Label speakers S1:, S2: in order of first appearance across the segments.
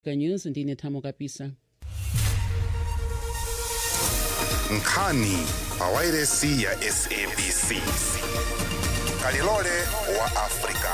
S1: africa news ndine thamo kapisa
S2: nkhani pawairesi ya sabc kalilole wa afrika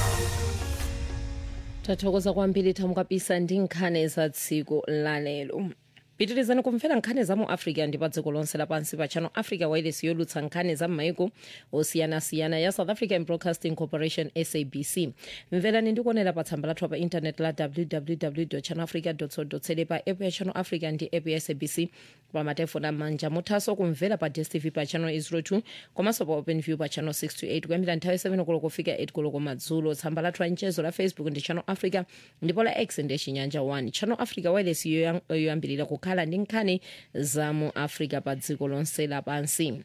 S3: tathokoza kwambiri thamo kapisa ndi nkhani za tsiku lalero pitirizani kumvera nkhani za mu africa ndi pa dziko lonse lapansi pa channel africa wireless yolutsa nkhani za m'maiko osiyanasiyana ya south african broadcasting corporation sabc mverani ndi kuonera pa tsamba lathu pa intanet la www channel africa co za pa app ya channel africa ndi app ya sabc pa matefoni amanja muthanso kumvera pa dstv pa channel 02 komanso pa openview pa channel 628 kuyambira nthawi 7 koloko kufika 8 koloko madzulo tsamba lathu la mchezo la facebook ndi channel africa ndipo la x ndi chinyanja 1 channel africa wireless yoyam- yoyambirira kukhala ndi nkhani za mu africa pa dziko lonse lapansi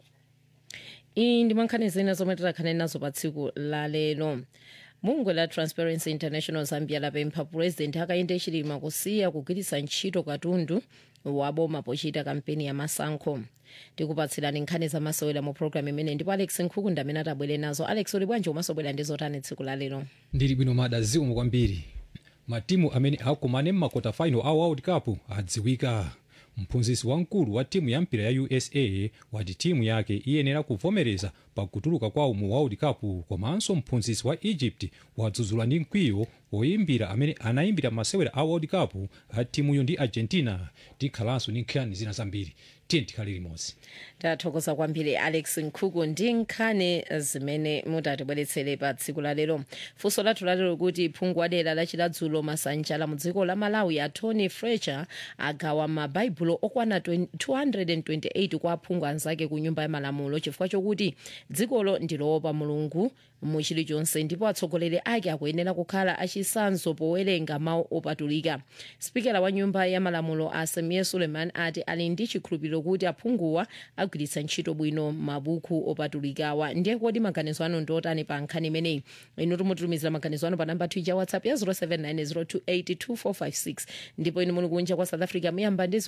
S3: iyi ndi mankhani zina zomwe tikhale nazo pa tsiku la lero bungwe la transparency international zambia lapempha purezidenti hakainde hichilema kusiya kugwiritsa ntchito katundu waboma pochita kampeni ya masankho tikupatsirani nkhani zamasewera mu programu imene ndipo alex nkhukunda amene atabwere nazo alex uli bwanji umasobwera ndi zotani tsiku la lero
S4: ndili bwino mada zikomo kwambiri matimu amene akumane m'makota final a world cup adziwika mphunzitsi wamkulu wa timu ya mpira ya usa wati timu yake iyenera kuvomereza pakutuluka kwawo mu world cup komanso mphunzitsi wa egypt wadzudzula ndi mkwiyo woyimbira amene anayimbira masewera a world cup a timuyo ndi argentina tikhalanso ndi nkhani zina zambiri tiye tikhale limodzi
S3: tathokoza kwambiri alex nkhuku ndi nkhani zimene mutatibweretsere pa tsiku la lero funso lathu lalero kuti phungu wa dera lachiladzulo masanja la mu dziko la malawi a tony fletcher agawa mabaibulo okwana 20 228 kwa aphungu anzake ku nyumba ya malamulo chifukwa chokuti dzikolo ndiloopa mulungu mu chilichonse ndipo atsogoleri ake akuyenera kukhala achisanzo powerenga mawu opatulika spikera wa nyumba ya malamulo asamiya suleiman ati ali ndi chikhulupiriro kuti aphunguwa agwiritsa ntchito bwino mabuku opatulikawa ndiye kodi maganizo anu ndiotani pa nkhani imeneyi inu timututumizira maganizo anu pa namba twitter whatsapp ya 0790282456 ndipo inu muli kunja kwa south africa muyamba ndi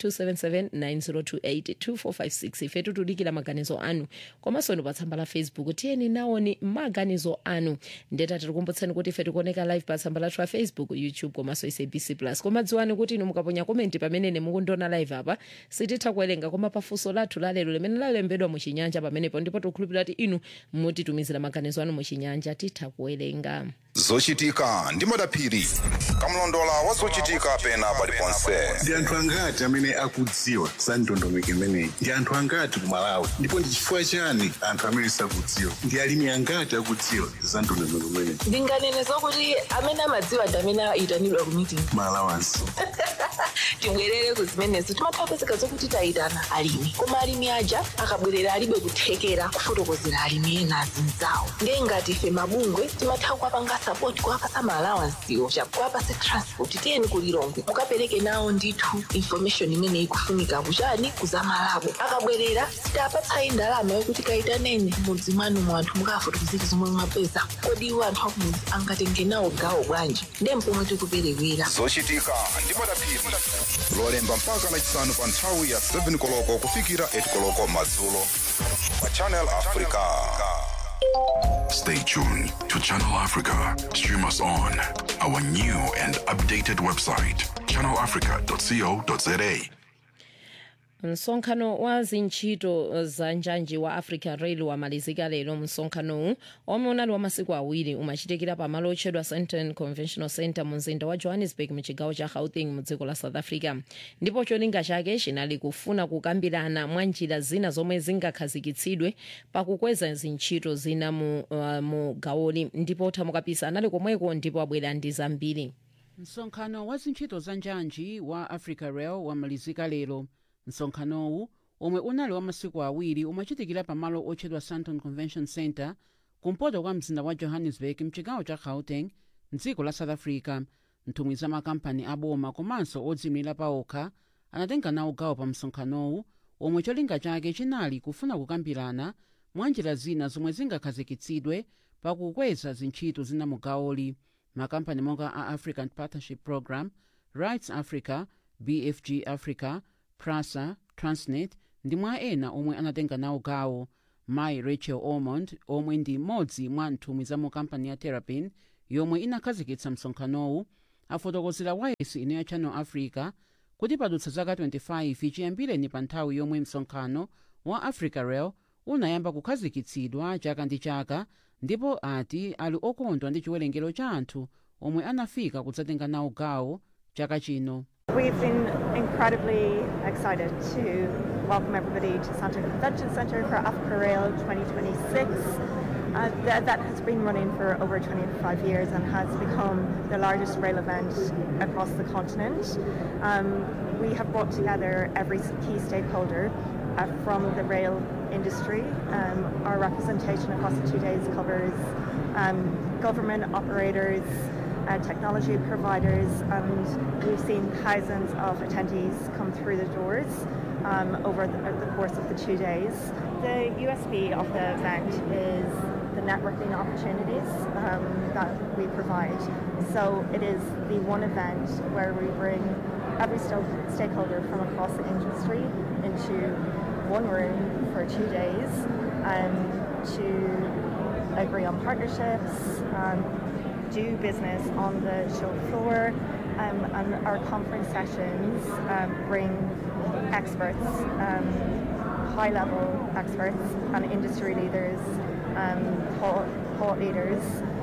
S3: 0027790282456 ife tutudikira maganizo anu komanso inu pa tsamba la facebook tiyeni nawoni maganizo anu ndeta tikukumbutsani kuti ife tikuoneka live pa tsamba lathu la facebook youtube komanso sabc plus koma dziwani kuti inu mukaponya komenti pamene mukundiona live apa sititha kuwerenga koma pafunso lathu lalero limene lalembedwa muchinyanja pamenepo ndipo tikukhulupirira kuti inu mutitumizira maganizo anu muchinyanja titha kuwerenga
S2: zochitika ndi madaphiri kamlondola wa zochitika pena paliponse
S5: ndi anthu angati amene akudziwa za ndondomeko imeneyi ndi anthu angati ku malawi ndipo ndi chifukwa chani anthu amene sakudziwa ndi alimi angati akudziwa za ndondomeko imeneyi
S6: ndinganene zokuti amene amadziwa ndi amene ayitanidwa ku meeting
S5: malawansi
S6: tibwerere ku zimenezo timathapezeka zokuti tayitana alimi koma alimi aja akabwerera alibe kuthekera kufotokozera alimi ena azinzawo ndiye ngati ife mabungwe timatha kuwapanga sapoti kuwapasa maalawansiwo kuwapasa transport tiyeni kulilongwe mukapereke nawo ndithu information imene ikufunika kuchani kuzamalabo akabwerera sitapatsayi ndalama yokuti kayitaneni mudzi mwanu mu anthu mukafotokozera zomwe mwapeza kodi iwo anthu akumudzi angatenge nawo gawo bwanji ndiye mpomwe tikuperewera
S2: zochitika ndi madaphiri lolemba mpaka lachisanu pa nthawi ya 7 koloko kufikira 8 koloko madzulo pa channel africa
S7: Stay tuned to Channel Africa. Stream us on our new and updated website, channelafrica.co.za.
S3: msonkhano wa zintchito za njanji wa africa rail wamalizika lero msonkhanowu omwe unali wa masiku awiri umachitikira pamalo otchedwa sandton conventional center mu mzinda wa johannesburg mu chigawo cha gauteng mu dziko la south africa ndipo cholinga chake chinali kufuna kukambirana mwa njira zina zomwe zingakhazikitsidwe pakukweza zintchito zina mu, uh, mu gawoli ndipo thamukapisa anali komweko ndipo abwera ndi zambiri
S1: msonkhano wa zintchito za njanji wa africa rail wamalizika lero msonkhanowu omwe unali wa masiku awiri umachitikira pamalo otchedwa sandton convention center kumpoto kwa mzinda wa johannesburg mchigawo cha gauteng mdziko la south africa nthumwi za makampani aboma komanso odziyimira paokha anatenga nawo gawo pa msonkhanowu omwe cholinga chake chinali kufuna kukambirana mwa njira zina zomwe zingakhazikitsidwe pakukweza zintchito zina mu gawoli makampani monga a african partnership program rights africa bfg africa prasa transnet ndi mwa ena omwe anatenga nawo gawo mayi rachel ormond omwe ndi mmodzi mwa nthumwi za mu kampani ya terrapin yomwe inakhazikitsa msonkhanowu afotokozera wailesi ino ya channel africa kuti padutsa zaka 25 chiyambireni pa nthawi yomwe msonkhano wa africa rail unayamba kukhazikitsidwa chaka ndi chaka ndipo ati ali okondwa ndi chiwerengero cha anthu omwe anafika kudzatenga nawo gawo chaka chino
S8: We've been incredibly excited to welcome everybody to Santa Convention Centre for Africa Rail 2026. Uh, that, that has been running for over 25 years and has become the largest rail event across the continent. Um, we have brought together every key stakeholder uh, from the rail industry. Um, our representation across the two days covers um, government operators, uh, technology providers, and we've seen thousands of attendees come through the doors um, over the, the course of the two days. The USP of the event is the networking opportunities um, that we provide. So it is the one event where we bring every sto- stakeholder from across the industry into one room for two days um, to agree on partnerships, um, do business on the show floor, um, and our conference sessions um, bring experts, um, high level experts, and industry leaders, um, thought, thought leaders.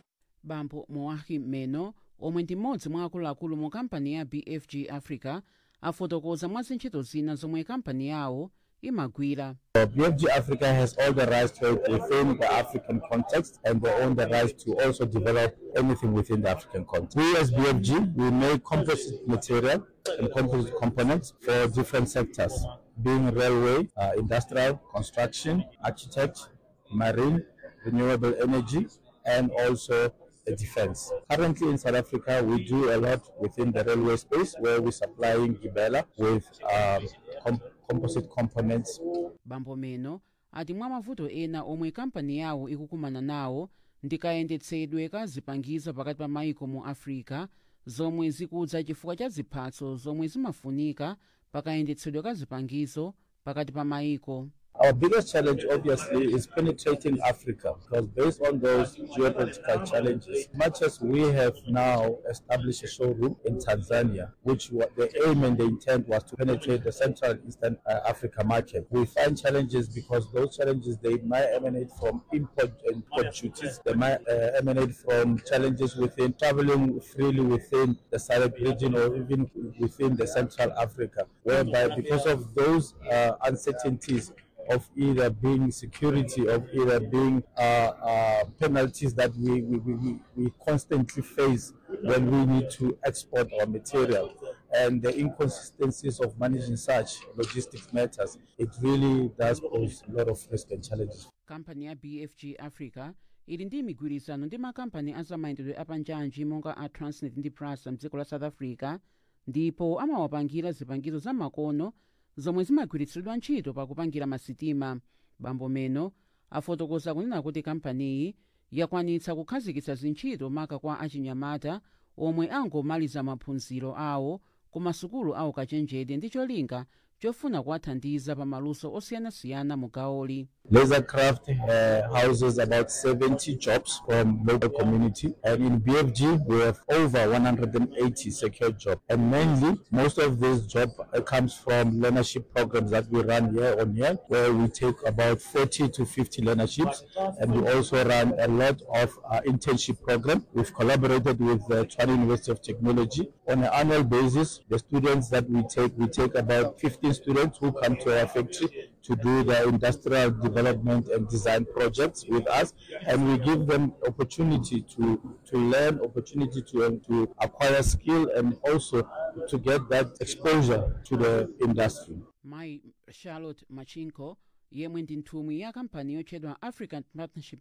S1: bambo moahim meno omwe ndi mmodzi mwa akuluakulu mu kampani ya bfg africa afotokoza mwa zintchito zina zomwe kampani yawo imagwira
S9: Uh, BFG Africa has all the rights to it within the African context and they own the rights to also develop anything within the African context. We as BFG, we make composite material and composite components for different sectors, being railway, uh, industrial, construction, architect, marine, renewable energy, and also uh, defense. Currently in South Africa, we do a lot within the railway space where we're supplying Gibela with um, com- composite components
S1: bambo meno ati mwa mavuto ena omwe kampani yawo ikukumana nawo ndi kayendetsedwe ka zipangizo pakati pa maiko mu africa zomwe zikudza chifukwa cha ziphatso zomwe zimafunika pa kayendetsedwe ka zipangizo pakati pa maiko
S9: Our biggest challenge, obviously, is penetrating Africa because based on those geopolitical challenges, much as we have now established a showroom in Tanzania, which wa- the aim and the intent was to penetrate the Central and Eastern uh, Africa market, we find challenges because those challenges they might emanate from import and import duties, they might uh, emanate from challenges within traveling freely within the SADC region or even within the Central Africa, whereby because of those uh, uncertainties of either being security, of either being uh, uh, penalties that we, we, we, we- we constantly face when we need to export our material. And the inconsistencies of managing such logistics matters, it really does pose a lot of risk and challenges.
S1: kampani ya bfg africa ili ndi migwirizano ndi makampani azamayendedwe apanjanji monga a transnet ndi prasa mdziko la south africa ndipo amawapangira zipangizo zamakono zomwe zimagwiritsidwa ntchito pakupangira masitima bambo meno afotokoza kunena kuti kampaniyi yakwanitsa kukhazikitsa zintchito maka kwa achinyamata omwe angomaliza maphunziro awo ku masukulu awo kachenjede ndi cholinga chofuna kuwathandiza pa maluso osiyanasiyana mu gawoli
S9: Lasercraft uh, houses about 70 jobs from local community, and in BFG we have over 180 secure jobs. And mainly, most of these jobs uh, comes from learnership programs that we run year on year, where we take about 40 to 50 learnerships, and we also run a lot of uh, internship program. We've collaborated with the Tshwane University of Technology on an annual basis. The students that we take, we take about 15 students who come to our factory to do the industrial development and design projects with us, and we give them opportunity to to learn, opportunity to um, to acquire skill, and also to get that exposure to the industry.
S1: mai charlotte machinko yemwe ndi nthumwi ya kampani yotchedwa african partnership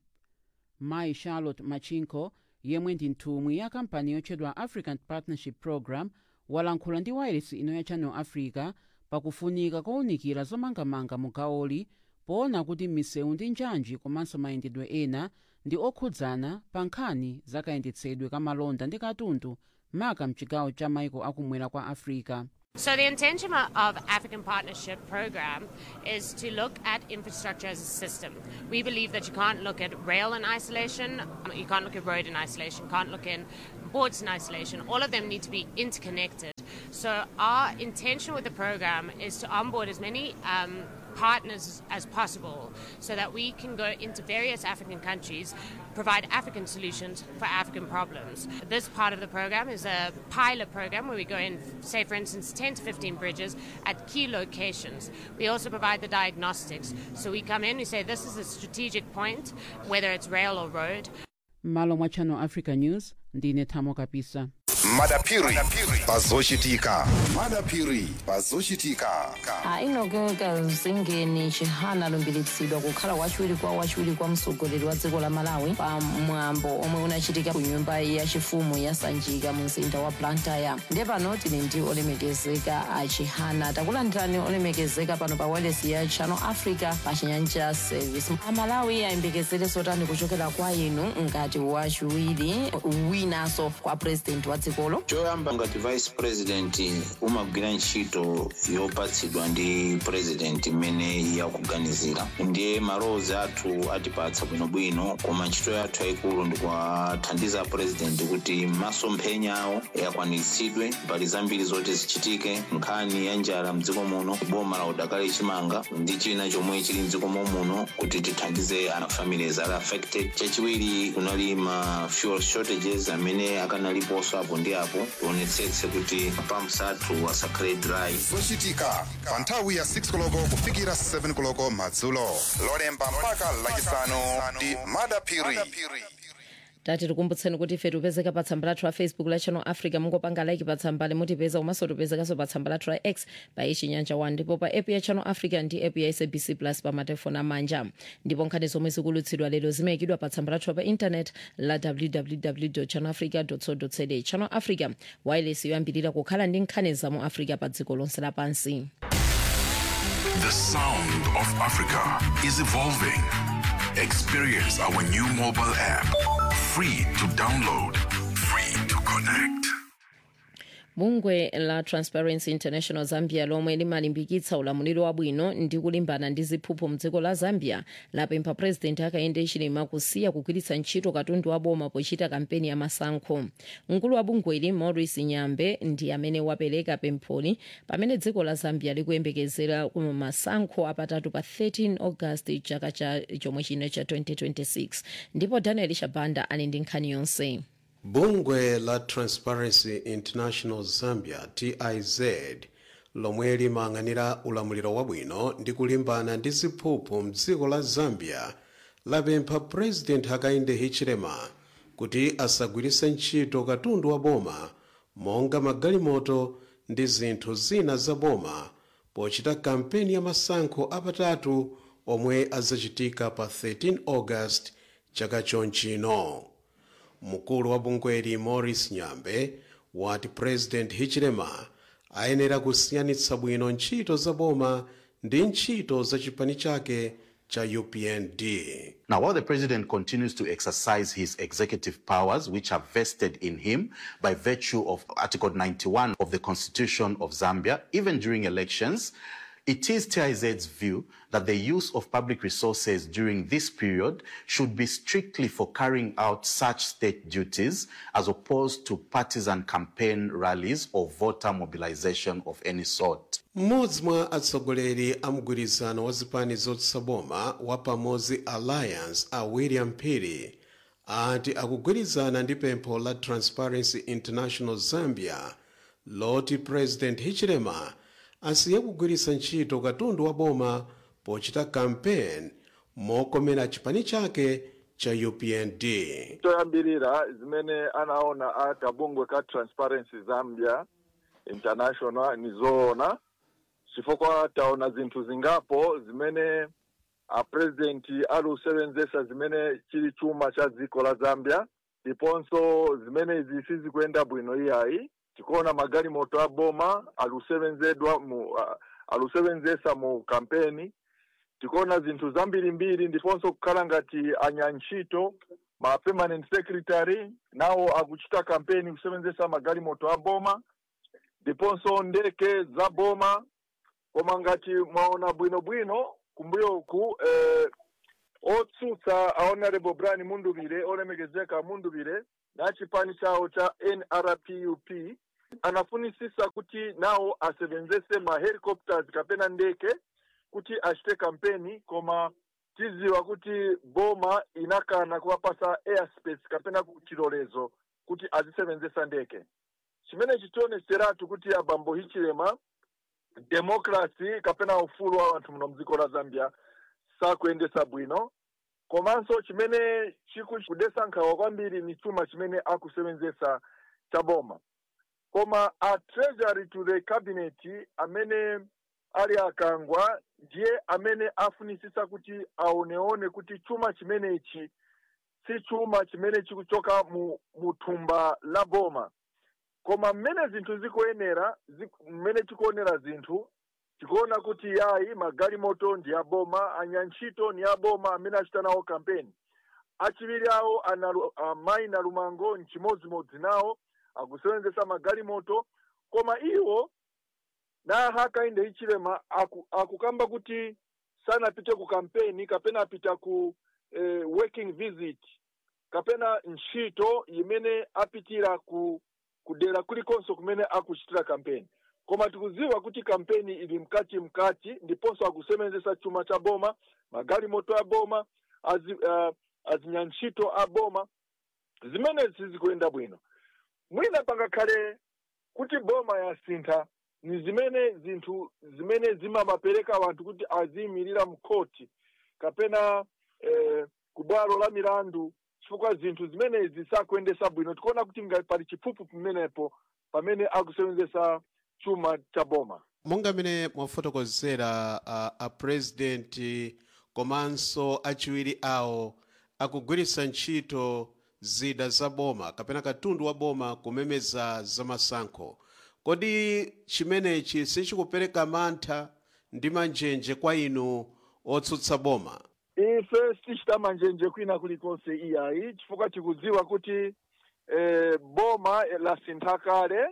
S1: mai charlotte machinko yemwe ndi nthumwi ya kampani yotchedwa african partnership program walankhula ndi wailesi ino ya channel africa pakufunika kowunikira zomangamanga mu gawoli poona kuti misewu ndi njanji komanso mayendedwe ena ndi okhudzana pa nkhani zakayendetsedwe kamalonda ndi katundu maka mchigawo cha maiko akumwera kwa africa
S10: So, the intention of African Partnership Program is to look at infrastructure as a system. We believe that you can't look at rail in isolation, you can't look at road in isolation, can't look in ports in isolation. All of them need to be interconnected. So, our intention with the program is to onboard as many um, partners as possible so that we can go into various African countries, provide African solutions for African problems. This part of the program is a pilot program where we go in, say, for instance, 10 to 15 bridges at key locations. We also provide the diagnostics. So we come in, we say this is a strategic point, whether it's rail or road.
S1: malo mwa channel africa news ndine thamo kapisa
S2: madapiri pazochitika madapiri pazochitika
S11: ainogeka zingeni chihana alumbiritsidwa kukhala wachiwiri kwa wachiwiri kwa mtsogoleri wa dziko la malawi pa mwambo omwe unachitika ku nyumba yachifumu ya sanjika mu mzinda wa blantyre ndiye pano tili ndi olemekezeka a chihana takulandirani olemekezeka pano pa wireless ya channel africa pa chinyanja service amalawi ayembekezere zotani kuchokera kwa inu ngati wachiwiri winanso kwa president wa dzikolo
S12: choyamba ngati vice president umagwira ntchito yopatsidwa ndi president imene yakuganizira ndiye malowozi athu atipatsa bwinobwino koma ntchito yathu yayikulu ndikuwathandiza president kuti masomphenya awo akwaniritsidwe mbali zambiri zoti zichitike nkhani ya njala mdziko muno boma la udakali chimanga ndi china chomwe chili mdziko muno kuti tithandize ana families ali affected chachiwiri kunali ma fuel shortages amene akanaliponso apo ndi apo tionetsetse kuti pumps athu asakhale dry
S2: zochitika pa nthawi ya 6 koloko kufikira 7 koloko madzulo lolemba mpaka lachisanu ndi madapiri
S3: tati tikumbutseni kuti ife tipezeka pa tsamba lathu la facebook la channel africa mungopanga like pa tsamba limutipeza komanso tipezekanso pa tsamba lathu la x pa ichinyanja 1 ndipo pa app ya channel africa ndi app ya sabc plus pa matelefoni amanja ndipo nkhani zomwe zikulutsidwa lero zimayikidwa pa tsamba lathu pa intanet la www channel africa co za channel africa wireless yoyambirira kukhala ndi nkhani za mu africa pa dziko lonse lapansi
S7: The sound of Africa is evolving. Experience our new mobile app. Free to download, free to connect.
S3: bungwe la transparency international zambia lomwe limalimbikitsa ulamuliro wabwino ndi kulimbana ndi ziphuphu mdziko la zambia lapempha purezidenti hakainde hichilema kusiya kugwiritsa ntchito katundu wa boma pochita kampeni ya masankho mkulu wa bungweli maurice nyambe ndi amene wapereka pempholi pamene dziko la zambia likuyembekezera masankho apatatu pa 13 august chaka cha chomwe chino cha 2026 ndipo daniel shabanda ali ndi nkhani yonse
S13: bungwe la transparency international zambia tiz lomwe limayang'anira ulamuliro wabwino ndi kulimbana ndi ziphuphu mdziko la zambia lapempha president hakainde hichilema kuti asagwiritse ntchito katundu wa boma monga magalimoto ndi zinthu zina za boma pochita kampeni ya masankho apatatu omwe azachitika pa 13 august chaka chonchino mkulu wa bungweli maurice nyambe wati president hichilema ayenera kusiyanitsa bwino ntchito za boma ndi ntchito za chipani chake cha upnd
S14: Now, while the president continues to exercise his executive powers, which are vested in him by virtue of Article 91 of the Constitution of Zambia, even during elections, it is TIZ's view that the use of public resources during this period should be strictly for carrying out such state duties as opposed to partisan campaign rallies or voter mobilization of any sort.
S13: mmodzi mwa atsogoleri a mgwirizano wa zipani zotsutsa boma wa pamodzi alliance a william phiri ati akugwirizana ndi pempho la transparency international zambia loti president hichilema asiye kugwiritsa ntchito katundu wa boma pochita kampeni mokomera chipani chake cha upnd
S15: toyambirira zimene anaona akabungwe ka transparency zambia international ni zoona chifukwa taona zinthu zingapo zimene a president alusevenzesa zimene chili chuma cha dziko la zambia ndiponso zimene izi sizikuyenda bwino iyayi tikuona magalimoto a boma alusevenzedwa mu uh, alusevenzesa mu kampeni tikuona zinthu zambirimbiri ndiponso kukhala ngati anyantchito ma permanent secretary nawo akuchita kampeni kusevenzesa magalimoto a boma ndiponso ndeke za boma koma ngati mwaona bwinobwino kumbuyo uku eh, otsutsa honorable brian munduvire olemekezeka munduvire na chipani chawo cha nrpup anafunisisa kuti nawo asevenzese ma helicopters kapena ndeke kuti achite kampeni koma tiziwa kuti boma inakana kuwapasa airspace kapena chilolezo kuti azisevenzesa ndeke chimene chitioneseratu kuti abambo hichilema democracy kapena ufulu wa anthu muno mdziko la zambia sakuyendesa bwino komanso chimene chikudesa nkhawa kwambiri ni chuma chimene akusevenzesa cha boma koma a treasury to the cabinet amene ali akangwa ndiye amene afunisisa kuti aoneone kuti chuma chimenechi si chuma chimene chikuchoka mu, mu thumba la boma koma mmene zinthu zikuyenera zi- mmene tikuonera zinthu tikuona kuti yayi magalimoto ndi aboma anyantchito ni aboma amene achita nawo kampeni achiwiri awo analu- amayi na lumango nchimodzimodzi nawo akusevenzesa magalimoto koma iwo na hakainde ichilema aku, akukamba kuti sanapite ku kampeni kapena apita ku eh, working visit kapena ntchito imene apitira ku kudera kulikonso kumene akuchitira kampeni koma tikuziwa kuti kampeni ili mkati mkati ndiponso akusevenzesa chuma cha boma magalimoto a boma azi, uh, azinyantchito a boma zimene sizikuyenda bwino mwina pangakhale kuti boma yasintha ni zimene zinthu zimene zimapereka wanthu kuti aziyimirira mkhoti kapena eh, ku bwalo la milandu chifukwa zinthu zimenezi sakuyendesa bwino tikuona kuti ngati pali chiphuphu pamenepo pamene akusevenzesa chuma cha boma
S13: monga mmene mwafotokozera uh, apurezidenti komanso achiwiri awo akugwiritsa ntchito zida za boma kapena katundu wa boma kumemeza zamasankho kodi chimenechi sichikupereka mantha ndi manjenje kwa inu otsutsa boma
S15: ife sitichita manjenje kwina kulikonse iyayi chifukwa tikudziwa kuti eh, boma lasintha kale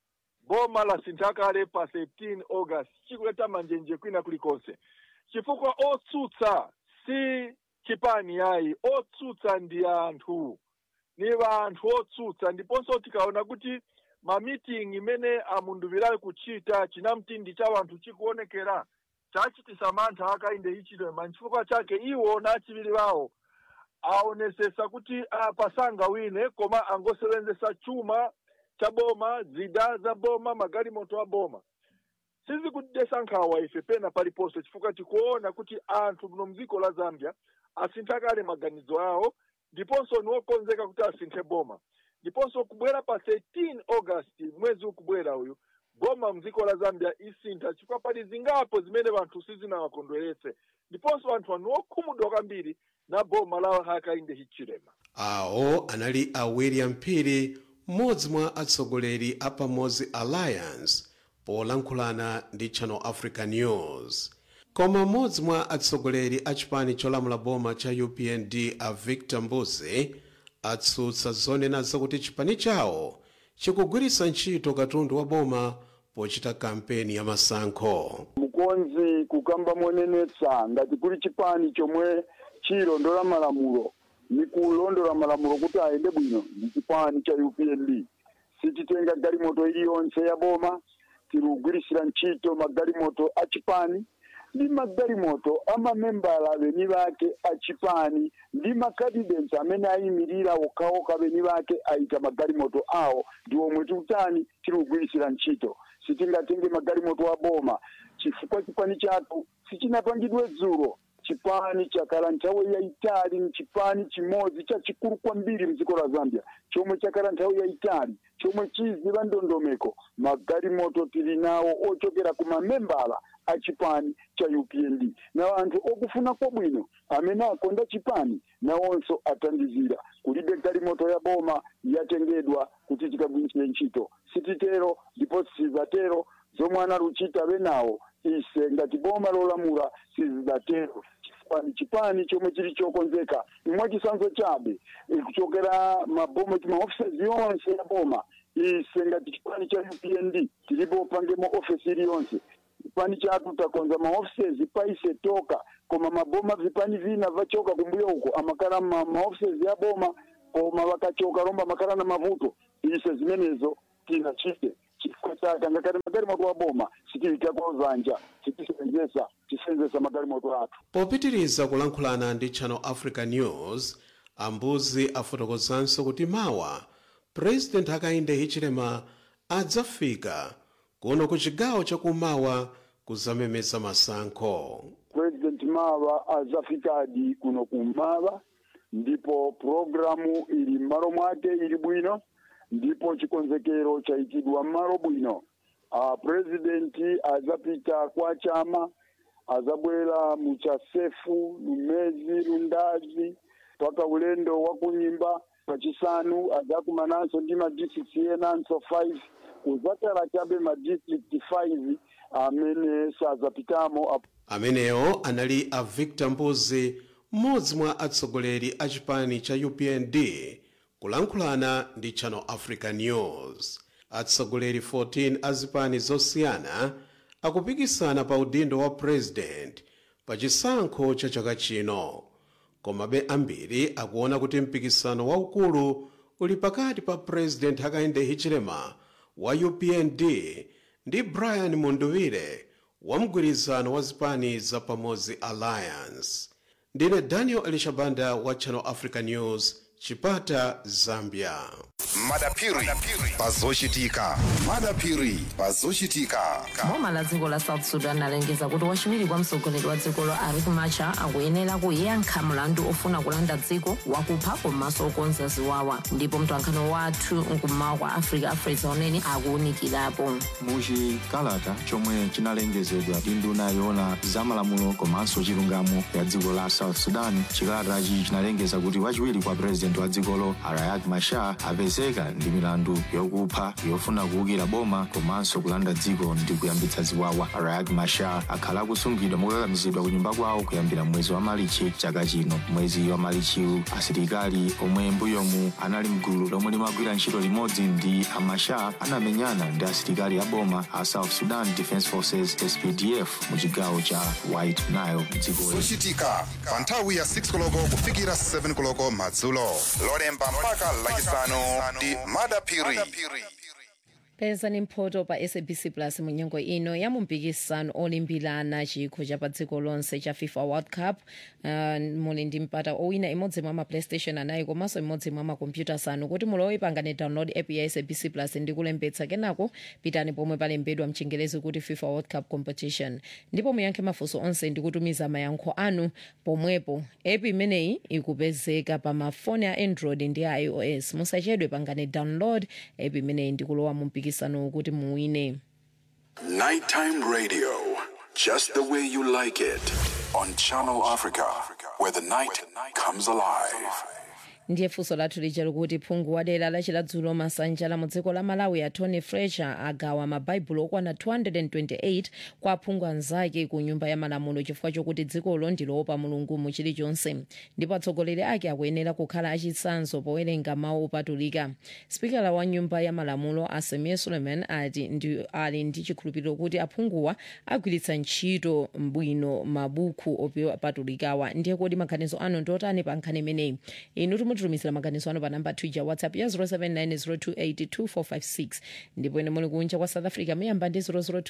S15: boma lasintha kale pa 13 august chikuleta manjenje kwina kulikonse chifukwa otsutsa si chipani yayi otsutsa ndi anthu ni vanthu otsutsa ndiponso tikaona kuti mamiting imene amunduvirayo kuchita chinamtindi cha wanthu chikuonekera chachitisa mantha akainde ichilema nchifukwa chake iwo na achiviri wawo aonesesa kuti apasanga wine koma angosevenzesa chuma cha boma zida za boma magalimoto a boma sizikudesa nkhawa ife pena paliponse chifukwa tikuona kuti anthu muno mdziko la zambia asintha kale maganizo awo ndiponso niwokonzeka kuti asinthe boma ndiponso kubwera pa 13 august mwezi ukubwera uyu boma mdziko la zambia isintha chifukwa pali zingapo zimene vanthu sizinawakondweretse ndiponso vanthu anu okhumudwa kwambiri na boma la hakainde hichilema
S13: awo anali a william phiri mmodzi mwa atsogoleri a pamodzi alliance polankhulana ndi channel africa news koma mmodzi mwa atsogoleri a chipani cholamula boma cha upnd a victor mbuzi atsutsa zonena zakuti chipani chawo chikugwiritsa ntchito katundu wa boma pochita kampeni ya masankho
S16: mukonzi kukamba monenetsa ngati kuli chipani chomwe chilondola malamulo ni kulondola malamulo kuti ayende bwino ndi chipani cha upnd sititenga galimoto iliyonse ya boma tilugwirisira ntchito magalimoto a chipani ndi magalimoto amamembala beni bake a chipani ndi makandidates amene ayimirira okhaokha beni bake ayika magalimoto awo ndi omwe tikutani tilugwirisira ntchito sitingatenge magalimoto a boma chifukwa chipani chathu sichinapangidwe dzulo chipani chakhala nthawi yayitali ni chipani chimodzi chachikulu kwambiri mdziko la zambia chomwe chakhala nthawi yayitali chomwe chiziva ndondomeko magalimoto tili nawo ochokera ku mamembala a chipani cha upnd na anthu okufuna kwabwino amene akonda chipani nawonso atandizira kulibe galimoto ya boma yatengedwa kuti tikagwirisire ntchito sititero ndipo sizatero zomwe analuchita benawo ise ngati boma lolamula sizidatero chipani chipani chomwe chili chokonzeka imwe chisanzo chabe kuchokera maboma maofisezi yonse ya boma ise ngati chipani cha upnd tilipo pangemo ofesi iliyonse chipani chathu takonza maoffices paise toka koma maboma vipani vina vachoka kumbuyo uko amakala ma, maoffices ya boma koma vakachoka romba makala na mavuto ise zimenezo tinachite chifukwa chake ngakati magalimoto wa boma sitiitako zanja sitisenzesa tisenzesa magalimoto athu
S13: popitiriza kulankhulana ndi channel africa news ambuzi afotokozanso kuti mawa president hakainde hichilema adzafika kuno ku chigawo chakumawa kuzamemeza masankho
S16: president mawa azafikadi kuno kummawa ndipo programu ili m'malo mwake ili bwino ndipo chikonzekero chayikidwa m'malo bwino uh, presidenti azapita kwa chama azabwera muchasefu lumezi lundazi mpaka ulendo wa kunyimba pachisanu azakumananso ndi madistrict enanso 5 kuzakala chabe madistrict 5 amene sazapitamo
S13: amenewo anali a victor mbuzi mmodzi mwa atsogoleri a chipani cha upnd kulankhulana ndi channel africa news atsogoleri 14 a zipani zosiyana akupikisana pa udindo wa president pa chisankho cha chaka chino komabe ambiri akuona kuti mpikisano waukulu uli pakati pa president hakainde hichilema wa upnd ndi brian munduwire wa mgwirizano wa zipani za pamodzi alliance ndine daniel elishabanda wa channel africa news chipata zambia
S2: madapiri pazochitika madapiri pazochitika
S11: boma la dziko la south sudan alengeza kuti wachiwiri kwa mtsogoleri wa dzikolo riek machar akuyenera kuyankha mlandu ofuna kulanda dziko wakupha komanso okonza ziwawa ndipo mtolankhani wathu mkummawa kwa africa afresa unene akuwunikirapo
S17: muchikalata chomwe chinalengezedwa ndi nduna yoona zamalamulo komanso chilungamo ya dziko la south sudan chikalatachi chinalengeza kuti wachiwiri kwa purezidenti wa dzikolo riek machar apezeka ndi milandu yokupha yofuna kuwukira boma komanso kulanda dziko ndi kuyambitsa ziwawa riek machar akhala akusungidwa mokakamizidwa ku nyumba kwawo kuyambira mwezi wa malichi chaka chino mwezi wa malichiwu asilikali omwe mbuyomu anali mgulu lomwe limagwira ntchito limodzi ndi a machar anamenyana ndi asilikali a boma a south sudan defence forces spdf mu chigawo cha white nile dziko
S2: zochitika pa nthawi ya 6 koloko kufikira 7 koloko madzulo lolemba mpaka lachisanu ndi madapiri
S3: pezani mphoto pa sabc plus mu nyengo ino ya mumpikisano olimbirana chikho cha pa dziko lonse cha fifa world cup uh, muli ndi mpata owina imodzi mwa ma playstation anayi komanso imodzi mwa makompyuta asanu kuti mulowe pangani download app ya sabc plus ndi kulembetsa kenako pitani pomwe palembedwa mchingerezi kuti fifa world cup competition ndipo muyankhe mafunso onse ndi kutumiza mayankho anu pomwepo app imeneyi ikupezeka pa mafoni a android ndi ios musachedwe pangani download app imeneyi ndi kulowa mu mpikisano kuti muwine
S7: Nighttime radio, just the way you like it, on Channel Africa, where the night comes alive.
S3: ndiye funso lathu lija likuti phungu wa dera lachiladzulo masanja la mu dziko la malawi a tony fletcher agawa mabaibulo okwana 228 kwa aphungu anzake ku nyumba ya malamulo chifukwa chokuti dzikolo ndiloopa mulungu mu chilichonse ndipo atsogoleri ake akuyenera kukhala achitsanzo powerenga mawu opatulika spikala wa nyumba ya malamulo asemie suleiman ati ndi ali ndi chikhulupiriro kuti aphunguwa agwiritsa ntchito bwino mabuku opatulikawa ndiye kodi maganizo anu ndiotani pa nkhani imeneyi inu mutitumizira maganizo anu pa namba twitter whatsapp ya 0790282456 ndipo ine muli kunja kwa south africa muyamba ndi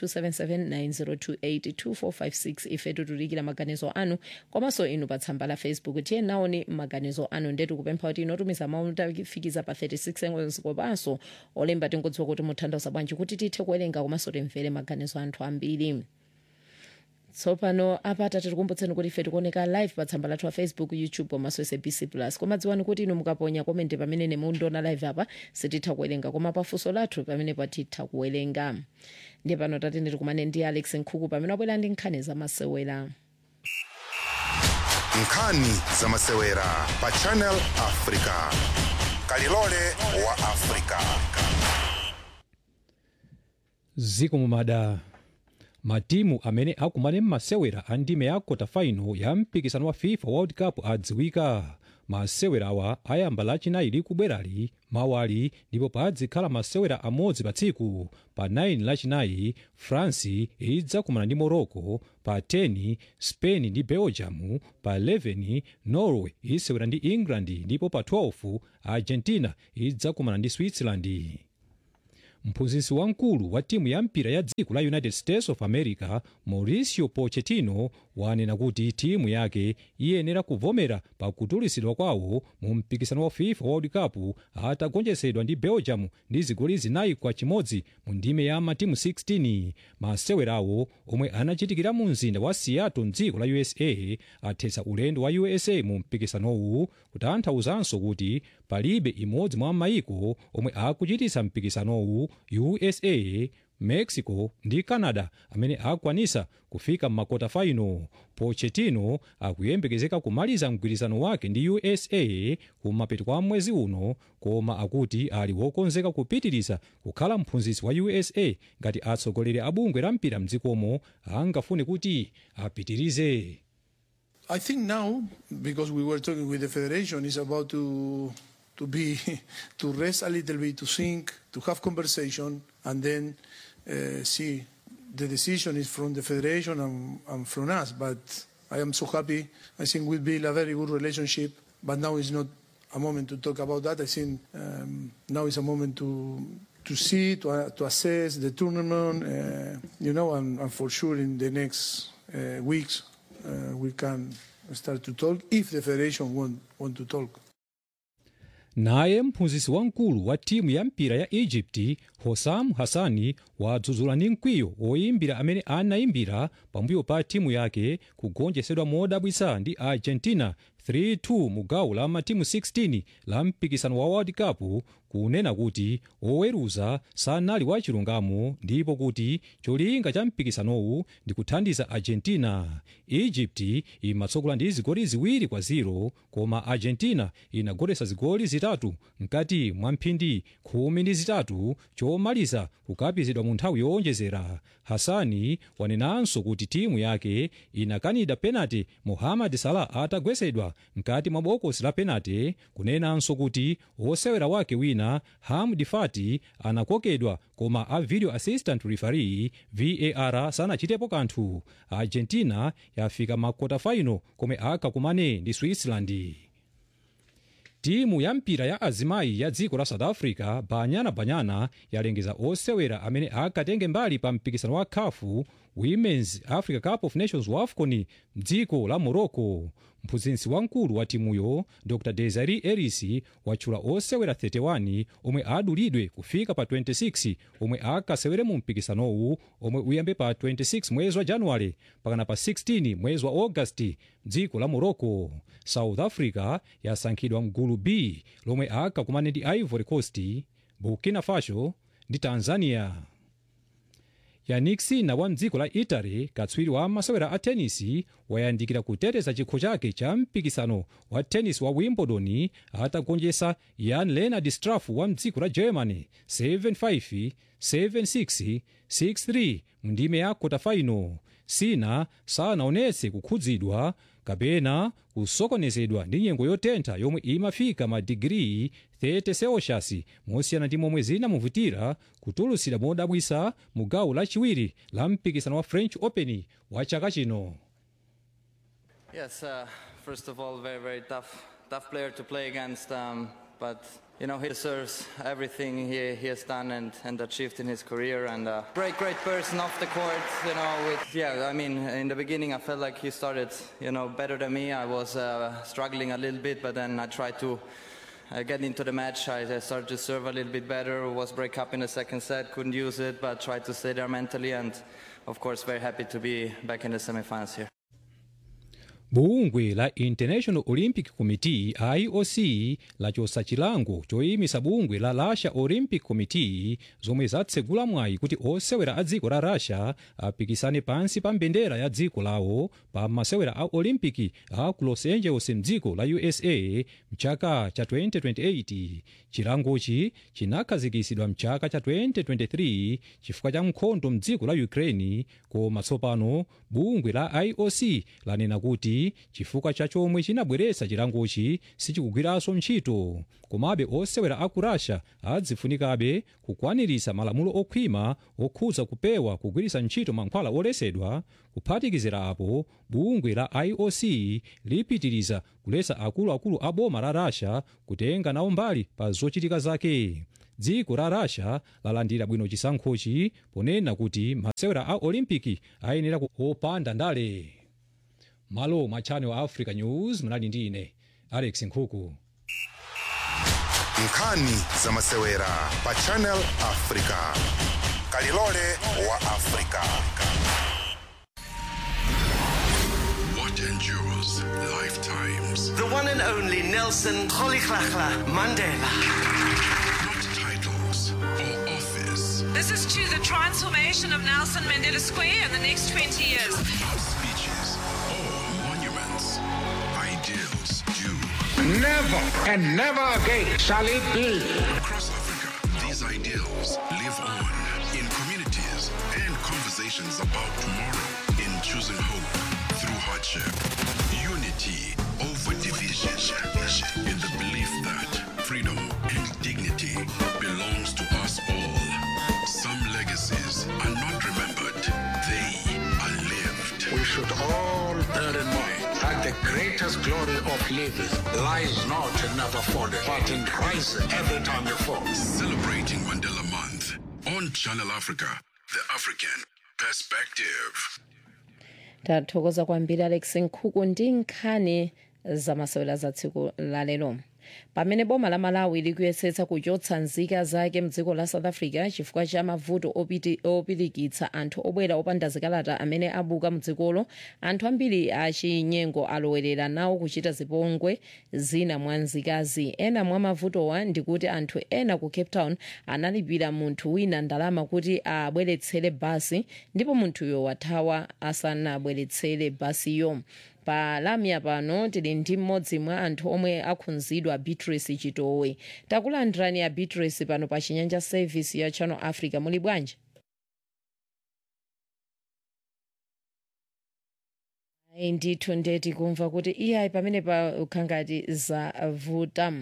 S3: 0027790282456 ife titulikira maganizo anu komanso inu pa tsamba la facebook tiye naoni maganizo anu ndetu kupempha kuti inotumiza mawu tafikiza pa 36 seconds kopanso olemba tingodziwa kuti mutanthauza bwanji kuti tithe kuwerenga komanso timvere maganizo anthu ambiri tsopano apata tikukumbutseni kuti ife tikuoneka live pa tsamba lathu la facebook youtube komanso sabc plus koma dziwani kuti inu mukaponya komenti pamene nemundiona live apa sititha kuwerenga koma pafunso lathu pamene patitha kuwerenga ndiye pano tatende tikumane ndi alex nkhuku pamene wabwera ndi nkhani zamasewera
S2: nkhani zamasewera pa channel africa kalilole wa africa
S4: ziko mumada matimu amene akumane m'masewera a ndime ya kota final ya mpikisano wa fifa world cup adziwika masewera awa ayamba lachinayi likubwerali mawali ndipo padzikhala masewera amodzi pa tsiku pa 9 lachinayi france idzakumana ndi morocco pa 10 spain ndi belgium pa 11 norway isewera ndi england ndipo pa 12 argentina idzakumana ndi switzerland mphunzitsi wamkulu wa timu ya mpira ya dziko la united states of america mauricio pochettino wanena kuti timu yake iyenera kuvomera pa kutulusidwa kwawo mu mpikisano wa fifa world cup atagonjetsedwa ndi belgium ndi zigoli zinayi kwa chimodzi mu ndime ya matimu 16 masewerawo omwe anachitikira mu mzinda wa seattle mdziko la usa athetsa ulendo wa usa mu mpikisanowu kutanthauzanso kuti palibe imodzi mwa mayiko omwe akuchititsa mpikisanowu usa mexico ndi canada amene akwanisa kufika m'makota final pochettino akuyembekezeka kumaliza mgwirizano wake ndi usa kumapeto kwa mwezi uno koma akuti ali wokonzeka kupitiriza kukhala mphunzitsi wa usa ngati atsogoleri a bungwe la mpira mdzikomo angafune kuti apitirize
S18: I think now, because we were talking with the federation, is about to to be to rest a little bit, to think, to have conversation, and then uh, see. The decision is from the federation and, and from us, but I am so happy. I think we build a very good relationship, but now is not a moment to talk about that. I think um, now is a moment to to see, to, uh, to assess the tournament, uh, you know, and, and for sure in the next uh, weeks uh, we can start to talk if the federation want, want to talk.
S4: naye mphunzitsi wamkulu wa timu ya mpira ya egypt hosam hassani wadzudzula ndi mkwiyo oyimbira amene anayimbira pambuyo pa timu yake kugonjetsedwa modabwitsa ndi argentina 3-2 mu gawo la matimu 16 la mpikisano wa world cup kunena kuti oweruza sanali wachilungamo ndipo kuti cholinga cha mpikisanowu ndi kuthandiza argentina egypt imatsogola ndi zigoli ziwiri kwa 0 koma argentina inagoletsa zigoli zitatu mkati mwa mphindi khumi ndi zitatu chomaliza kukapizidwa mu nthawi yowonjezera hassani wanenanso kuti timu yake inakanida penalty mohamed salah atagwetsedwa mkati mwa bokosi la penalty kunenanso kuti wosewera wake wina hamdi fati anakokedwa koma a video assistant referee var sanachitepo kanthu argentina yafika makota final komwe akakumane ndi switzerland timu ya mpira ya azimayi ya dziko la south africa banyana banyana yalengeza osewera amene akatenge mbali pa mpikisano wa khafu women's africa cup of nations wafcon mdziko la morocco mphunzitsi wamkulu wa timuyo dr desiree ellis watchula osewera 31 omwe adulidwe kufika pa 26 omwe akasewere mu mpikisanowu omwe uyambe pa 26 mwezi wa januwale pakana pa 16 mwezi wa augasti mdziko la morocco south africa yasankhidwa mgulu b lomwe akakumane ndi ivory coast burkina faso ndi tanzania yannick sinner wa mdziko la italy katswiri wa masewera a tenisi wayandikira kuteteza chikho chake cha mpikisano wa tenisi wa wimbledon atagonjetsa jan leonard struff wa mdziko la germany 7-5 7-6 6-3 mndime ya kota final sina sanaonetse kukhudzidwa kapena kusokonezedwa ndi nyengo yotentha yomwe imafika madigiri 30 celsius mosiyana ndi momwe zinamuvutira kutulusidwa modabwisa mu gawo lachiwiri la mpikisano wa french open wa chaka chino
S19: Yes, uh, first of all, very, very tough, tough player to play against. Um, but you know, he deserves everything he, he has done and, and achieved in his career. And uh, great, great person off the court. You know, with yeah, I mean, in the beginning, I felt like he started, you know, better than me. I was uh, struggling a little bit, but then I tried to. Uh, get into the match, I, I started to serve a little bit better. Was break up in the second set, couldn't use it, but tried to stay there mentally. And of course, very happy to be back in the semifinals here.
S4: bungwe la international olympic committee ioc lachosa chilango choyimisa bungwe la russia olympic committee zomwe zatsegula mwayi kuti osewera a dziko la russia apikisane pansi pa mbendera ya dziko lawo pa masewera a olympic a ku los angeles mdziko la usa mchaka cha 2028 chilangochi chinakhazikitsidwa mchaka cha 2023 chifukwa cha nkhondo mdziko la ukraine koma tsopano bungwe la ioc lanena kuti chifukwa cha chomwe chinabweretsa chilangochi sichikugwiranso ntchito komabe osewera aku russia adzifunikabe kukwaniritsa malamulo okhwima okhudza kupewa kugwiritsa ntchito mankhwala olesedwa kuphatikizira apo bungwe la ioc lipitiriza kuletsa akuluakulu a boma la russia kutenga nawo mbali pa zochitika zake dziko la russia lalandira bwino chisankhochi ponena kuti masewera a olimpiki ayenera opanda ndale malo mwa channel africa news munali ndi ine alex nkhuku
S2: nkhani za masewera pa channel africa kalilole wa africa
S7: What endures lifetimes.
S20: The one and only Nelson Rolihlahla Mandela.
S7: Not titles or office.
S21: This is to the transformation of Nelson Mandela Square in the next 20 years.
S7: Not speeches or monuments. Ideals do.
S22: Never and never again shall it be.
S7: Across Africa, these ideals live on in communities and conversations about tomorrow, in choosing hope through hardship, unity over division, in the belief that freedom and dignity belongs to us all. Some legacies are not remembered, they are lived.
S22: We should all bear in mind that the greatest glory of living lies not in never falling, but in rising every time you fall.
S7: Celebrating Mandela Month on Channel Africa, the African perspective.
S3: tathokoza kwambiri alex nkhuku ndi nkhani zamasewera za tsiku lalero pamene boma la malawi likuyesetsa kuchotsa nzika zake mdziko la south africa chifukwa cha mavuto opiti- opirikitsa anthu obwera opanda zikalata amene abuka mdzikolo anthu ambiri achinyengo alowerera nawo kuchita zipongwe zina mwa nzikazi ena mwa mavutowa ndikuti anthu ena ku cape town analipira munthu wina ndalama kuti abweretsere basi ndipo munthuyo wathawa asanabweretsere basiyo pa lamya pano tili ndi mmodzi mwa anthu omwe akhudzidwa beatrice chitowe takulandirani ya beatrice pano pa chinyanja service ya channel africa muli bwanji Ayi, ndithu ndeti kumva kuti iyayi pamene pakhangati zavuta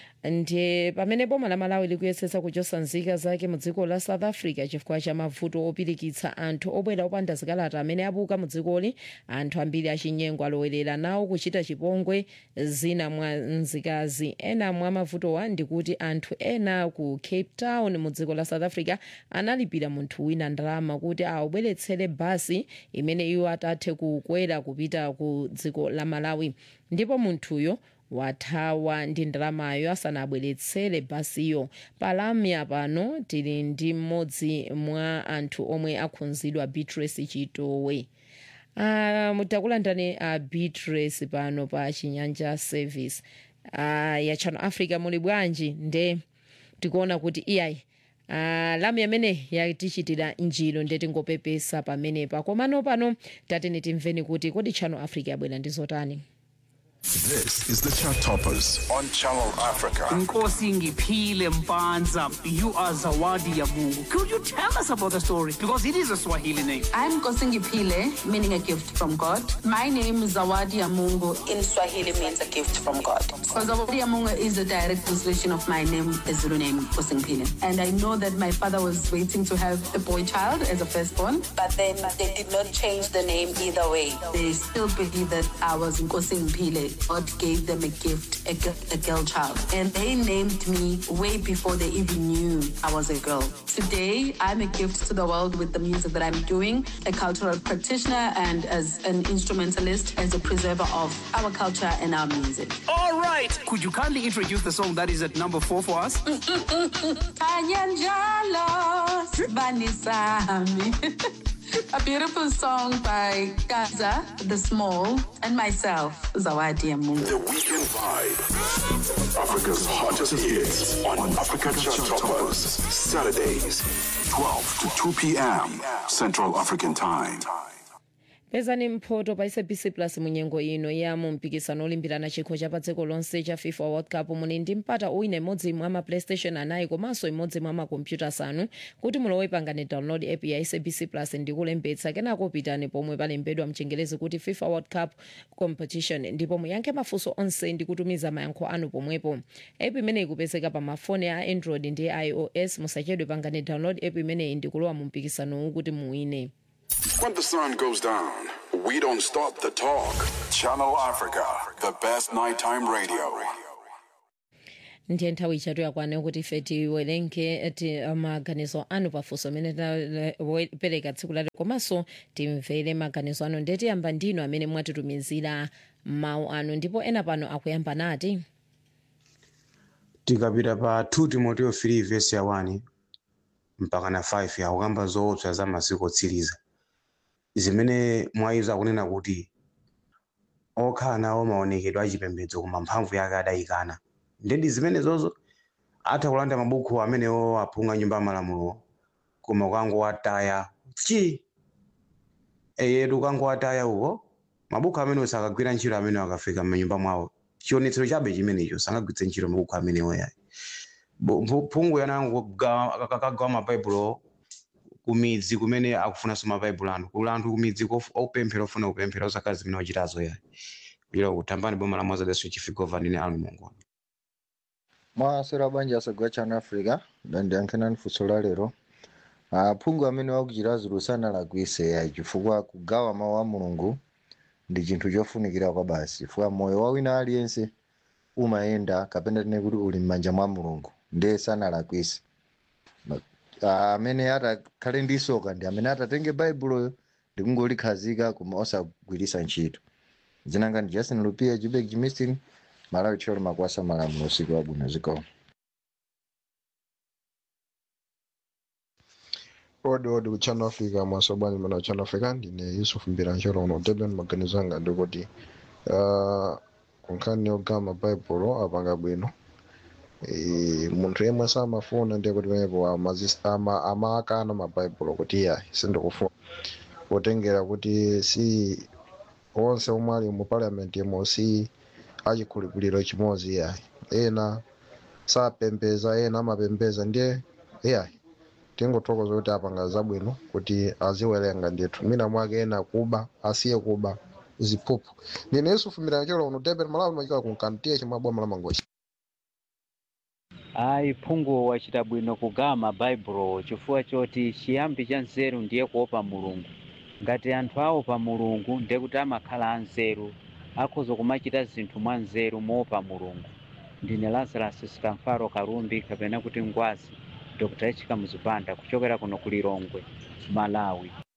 S3: ndiye pamene boma la malawi likuyesetsa kuchotsa nzika zake mu dziko la south africa chifukwa cha mavuto opirikitsa anthu obwera opanda zikalata amene abuka mu dzikoli anthu ambiri achinyengo alowerera nawo kuchita chipongwe zina mwa nzikazi ena mwa mavutowa ndikuti anthu ena ku cape town mu dziko la south africa analipira munthu wina ndalama kuti awabweretsere basi imene iwo atathe kukwera kupita ku dziko la malawi ndipo munthuyo wathawa ndi ndalamayo asanabweretsere basiyo palamya pano tili ndi mmodzi mwa anthu omwe akhudzidwa beatrice chitowe uh, mutakulandani uh, beatrice pano pa chinyanja service uh, ya channel africa muli bwanji nde tikuona kuti iyayi Uh, lamya amene yatichitira njiro nde tingopepesa pamenepa komano pano tatene timveni kuti kodi channel africa yabwera ndi zotani
S2: This is the Chart Toppers on Channel Africa.
S23: Nkosi Ngiphile Mpanza, you are Zawadi Yamungu. Could you tell us about the story? Because it is a Swahili name.
S24: I'm Kosingipile, meaning a gift from God. My name is Zawadi Yamungu. In Swahili means a gift from God. So Zawadi Yamungu is a direct translation of my name, the Zulu name, Kosingipile. And I know that my father was waiting to have a boy child as a firstborn, but then they did not change the name either way. They still believe that I was Kosingipile. God gave them a gift, a, gi- a girl child. And they named me way before they even knew I was a girl. Today, I'm a gift to the world with the music that I'm doing, a cultural practitioner and as an instrumentalist, as a preserver of our culture and our music.
S23: All right. Could you kindly introduce the song that is at number four for us?
S24: Kanya njalo, sibani sami. A beautiful song by Gaza, The Small, and myself, Zawadi Amungu.
S22: The Weekend Vibe. Africa's hottest hits on Africa Chart Toppers. Saturdays, 12 to 2 p.m. Central African Time.
S3: pezani mphoto pa sabc plus munyengo ino ya mu mpikisano olimbirana chikho cha pa dziko lonse cha fifa world cup muli ndi mpata uwina imodzi mwa ma playstation anayi komanso imodzi mwa makompyuta asanu kuti mulowe pangani download app ya sabc plus ndi kulembetsa kenako pitani pomwe palembedwa mchengelezi kuti fifa world cup competition ndipo muyankhe mafunso onse ndi kutumiza mayankho anu pomwepo app imeneyi ikupezeka pa mafoni a android ndi ios musachedwe pangani download app imeneyi ndi kulowa mu mpikisanowu kuti muwine
S22: When the sun goes down, we don't stop the talk. Channel Africa, the best nighttime radio.
S3: ndiye nthawi ichatu yakwana kuti ife tiwerenge ti maganizo anu pafunso amene tapereka tsiku lati komanso timvere maganizo anu ndiye tiyamba ndinu amene mwatitumizira mawu anu ndipo ena pano akuyamba nati
S5: tikapita pa 2 timoteo 3 vesi ya 1 mpaka na 5 yakukamba zoopsa za masiku otsiriza zimene mwayizo akunena kuti okhala nawo maonekedwe achipembedzo koma mphamvu yake adayikana ndendi zimene zozo atha kulanda mabuku amenewo aphunga nyumba ya malamulo koma ukangowataya chi eyetu ukangowataya uko mabuku amenewo sakagwira ntchito amene akafika m'manyumba mwawo chionetsero chabe chimenecho sangagwiritse ntchito mabuku amenewo yayi phungu yanango akagawa mabaibulo kumidzi kumene akufunanso mabaibulo anu kuli anthu kumidzi kof- opemphera ofuna kupemphera osakhala zimene wachitazo yayi kuchira kutambani boma la mwazadeso chifigova ndine anu mongo
S6: mwasera banja asagwa chana africa dandiyankhena funso la lero aphungu amene wakuchita zulu sanalakwise ya chifukwa kugawa mawu a mulungu ndi chinthu chofunikira kwa basi chifukwa moyo wa wina aliyense umayenda kapena tine kuti uli m'manja mwa mulungu ndiye sanalakwise Ma- ah, amene atakhale ndi soka ndi amene atatenge baibuloyo ndi kungolikhazika koma osagwiritsa ntchito zinanga ndi justin lupia jubek jimistin malawi tcholo makwasa malamulo usiku wabwino zikomo
S8: odi odi ku channel africa mwasobwani mana ku channel africa ndine yusuf mbirancholo uno durban maganizo anga ndikuti uh, kunkhani yogawa mabaibulo apanga bwino e, munthu yemwe samafuna ndiye kuti penepo amazis- ama- amakana mabaibulo kuti iya sindikufuna potengera kuti si onse omwe ali mu parliament yemo si achikhulupiriro chimodzi iyayi ena sapembeza ena amapembeza ndiye iyayi tingothokoza kuti apanga zabwino kuti aziwerenga ndithu mina mwake ena kuba asiye kuba ziphuphu ndine yusufu mirancholo uno durban malawi machika kunkantiya chimwe boma la mangochi
S9: ayi phungu wachita bwino kugawa mabaibulo chifukwa choti chiyambi cha nzeru ndiye kuopa mulungu ngati anthu aopa mulungu ndiye kuti amakhala anzeru akhoza kumachita zinthu mwa nzeru moopa mulungu ndine lazarus sikamfaro kalumbi kapena kuti ngwazi dr echika muzipanda kuchokera kuno ku lilongwe malawi